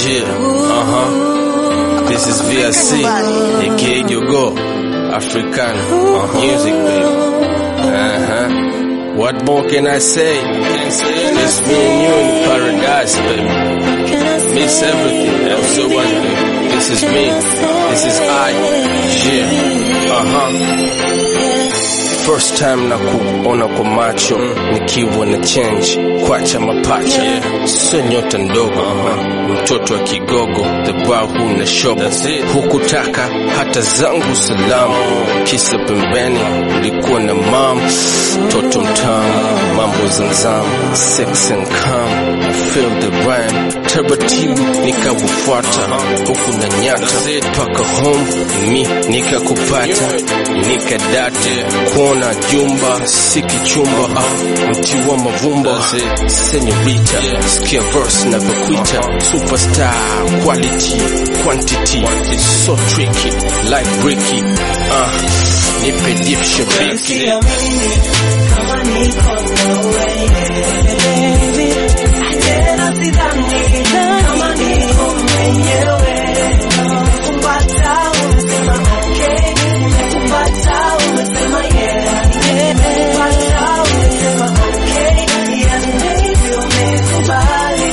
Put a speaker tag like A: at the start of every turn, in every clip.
A: Yeah, uh huh. This is VSC, aka Yogo, African uh, music, baby. Uh huh. What more can I say? It's me and you in paradise, baby. Miss everything. I'm so what, baby. This is me. This is I. Yeah. Uh huh. First time na kuona kwa macho nikiwa na change kwacha mapacha yeah. Sio nyota ndogo uh-huh. Mtoto wa kigogo the bar huna shogo hukutaka hata zangu salamu kisa pembeni ulikuwa na mam toto mtamu mambo zanzamu sex and calm feel the brand taratibu nikakufuata huku na nyata paka home mi nikakupata nikadate kuona jumba si kichumba ah, mti wa mavumba senyorita sikia verse navyokwita superstar quality quantity so tricky like bricky ah, nipe dip shabiki
B: Siamini kama niko nawe baby, tena sidhani kama niko mwenyewe. Nimekupata, umesema okay, nimekupata, umesema yeah, nimekupata, umesema okay, yani baby umekubali,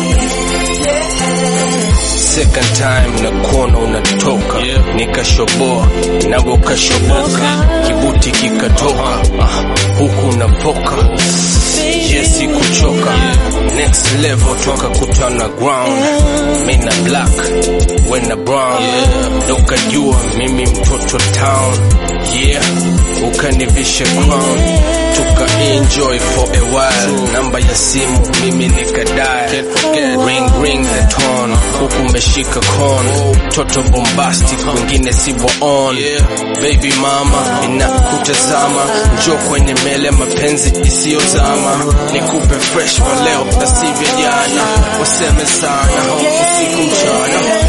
B: yeah.
A: second time na kuona unatoka yeah. nikashoboa nawe ukashoboka kibuti kikatoka ah, huku unapoka yesi kuchoka next level tukakutana ground mina black wena brown yeah. ukajua mimi mtoto town yeah ukanivisha crown tuka enjoy for a while namba ya simu mimi nikadai ring ring the tone huku umeshika kon toto bombastic wengine si on baby mama ninakutazama njo kwenye mele mapenzi isiyozama nikupe fresh wa leo na sivyo jana waseme sana usiku mchana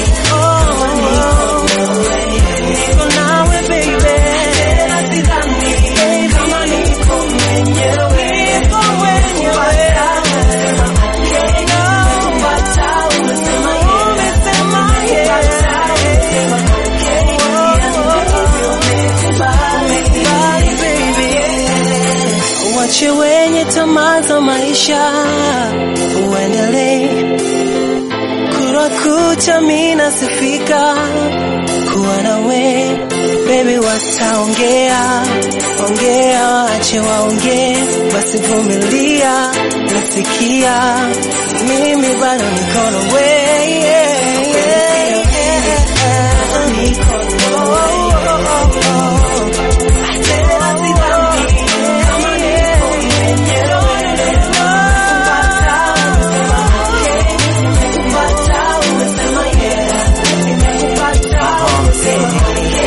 B: Niko nawe baby, tena sidhani kama niko mwenyewe. Nimekupata, umesema okay, nimekupata, umesema yeah. Nimekupata, umekubali baby. Wache wenye tamaa za maisha uendelee kura kucha mina sifika kuwa nawe baby, wataongea ongea, wache waongee, basi vumilia, nasikia mimi bado niko nawe yeah, yeah, yeah. Niko nawe. Tena sidhani kama niko mwenyewe. Nimekupata, umesema yeah. Nimekupata, umesema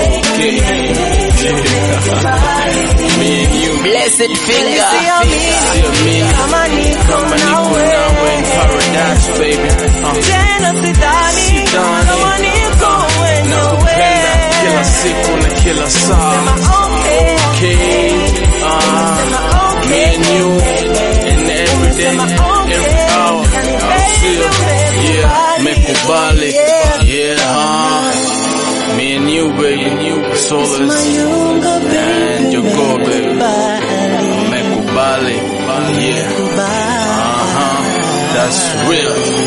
A: Me and you
C: Blessed finger.
B: Siamini kama niko
A: kama niko
B: nawe.
A: nawe in paradise baby uh.
B: Tena sidhani
A: Sidhani.
B: kama niko
A: nakupenda kila
B: mwenyewe.
A: siku na kila saa
B: Okay.
A: okay uh, me and you and every day every hour I'll see you yeah mekubali yeah huh? me and you baby you solace
B: Mayunga,
A: and you go baby
B: Bali,
A: mekubali yeah
B: bali.
A: uh-huh that's real